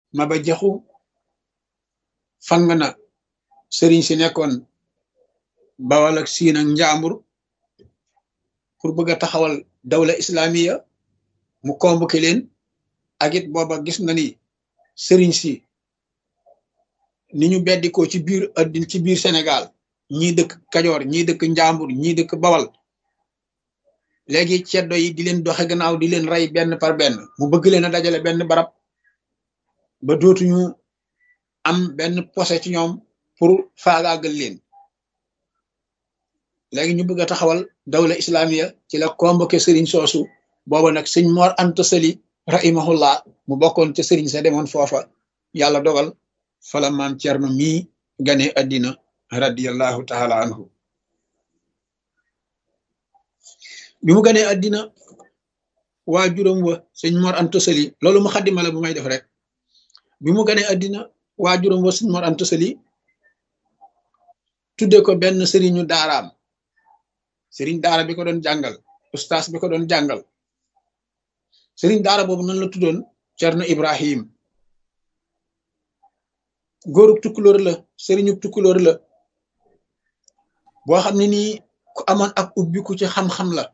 Maba Jaxu fang na sëriñ si nekkoon Bawal ak Siin ak Njaambur pour bëgg a taxawal dawla islamiya mu convoqué leen ak it booba gis na ni sëriñ si ni ñu beddikoo ci biir addin ci biir Sénégal ñii dëkk Kajoor ñii dëkk Njaambur ñii dëkk Bawal léegi ceddo yi di leen doxe gannaaw di leen rey benn par benn mu bëgg leen a dajale benn barab ba dootuñu am benn posé ci ñoom pour faagaagal leen léegi ñu bëgg a taxawal dawla islamiya ci la convoqué sëriñ soosu booba nag sëñ Mor Anta Sali rahimahullah mu bokkoon ca sëriñ sa demoon foofa yàlla dogal fala maam Cerno mii gane addina radiallahu taala anhu bi mu ganee addina waa juróom wa sëñ Mor Anta Sali loolu mu xaddima la bu may def rek bi mu ganee addina waa juróom wa sëñ Mor Anta Sali tudde ko benn sëriñu daaraam sëriñ daara bi ko doon jàngal ustaas bi ko doon jàngal sëriñ daara boobu nan la tuddoon Cerno Ibrahim góorub tukkulóor la sëriñu tukkulóor la boo xam ne nii ku amoon ak ubbiku ci xam-xam la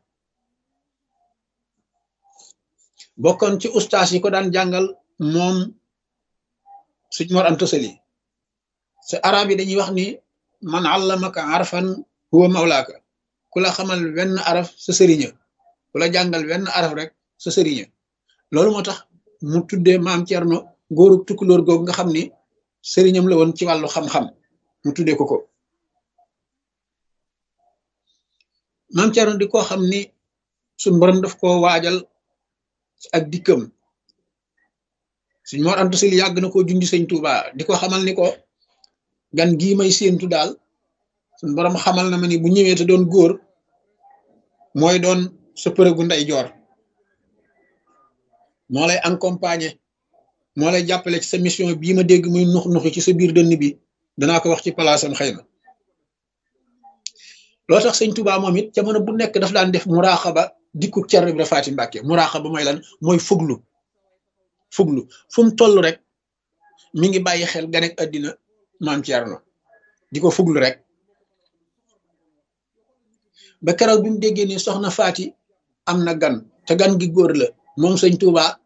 bokkoon ci ustaas yi ko daan jàngal moom suñ Mor Anta Sali sa arab yi dañuy wax ni man allamaka arfan huwa mawlaaka ku la xamal wenn araf sa sëriña ku la jàngal wenn araf rek sa sëriña loolu moo tax mu tuddee maam Cerno góorub tukkulóor googu nga xam ni sëriñam la woon ci wàllu xam-xam mu tuddee ko ko maam Cerno di ko xam ni suñ borom daf koo waajal ak dikkam suñ Mor Anta Sali yàgg na koo junj sëñ Tuuba di ko xamal ni ko gan gii may séentu daal suñ borom xamal na ma ni bu ñëwee te doon góor mooy doon sa përëgu ndey joor moo lay accompagner moo lay jàppale ci sa mission bii ma dégg muy nux nuxi ci sa biir dënn bi danaa ko wax ci palaasam xëy na loo tax sëñ Tuubaa moom it jamono bu nekk daf daan def muraaxaba dikku Cerno Ibra Faati Mbàkke muraaxaba mooy lan mooy fuglu fuglu fu mu toll rek mi ngi bàyyi xel ganek àddina maam Cerno di ko fuglu rek ba keroog bi mu déggee ni soxna Faati am na gan te gan gi góor la moom sëñ Tuubaa